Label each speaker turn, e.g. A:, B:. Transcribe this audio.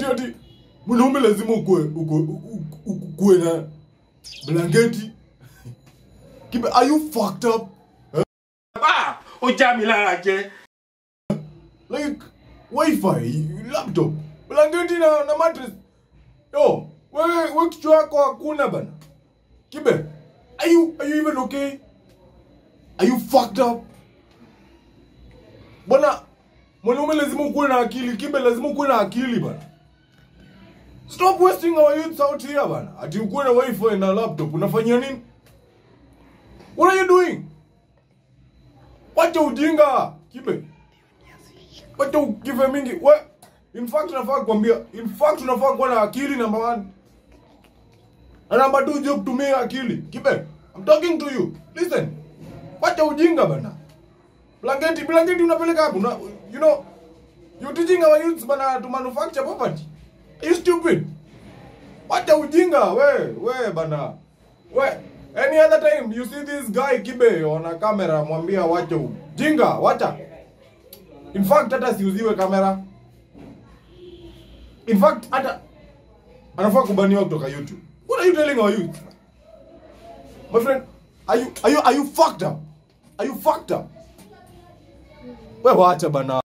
A: ati mwanaume lazima ukue ukue ukue na blanketi. Kibe, are you fucked up?
B: Ah, ujamilalaje
A: Like wifi, laptop, blanketi na, na mattress. Yo, wewe wewe kichwa yako hakuna bana. Kibe, are you are you even okay? Are you fucked up? Bwana, mwanaume lazima ukuwe na akili. Kibe, lazima ukuwe na akili bana. Stop wasting our youth out here bana. Ati ukuwe na wifi na laptop, unafanyia nini? What are you doing? Wacha ujinga, Kibe. Wacha ukive mingi. We, in fact unafaa kuambia, in fact unafaa kuwa na akili number one. Na number two, jua kutumia akili. Kibe, I'm talking to you. Listen. Wacha ujinga bana. Blanketi, blanketi unapeleka hapo. Una, you know, you're teaching our youths bana to manufacture property. Are you stupid? Wacha ujinga, we, we bana. We, any other time you see this guy Kibe on a camera, mwambia wacha ujinga, wacha. In fact hata siuziwe kamera. In fact hata anafaa kubaniwa kutoka YouTube. What are you telling our youth? My friend, are you are you are you fucked up? Are you fucked up? Wewe wacha bana.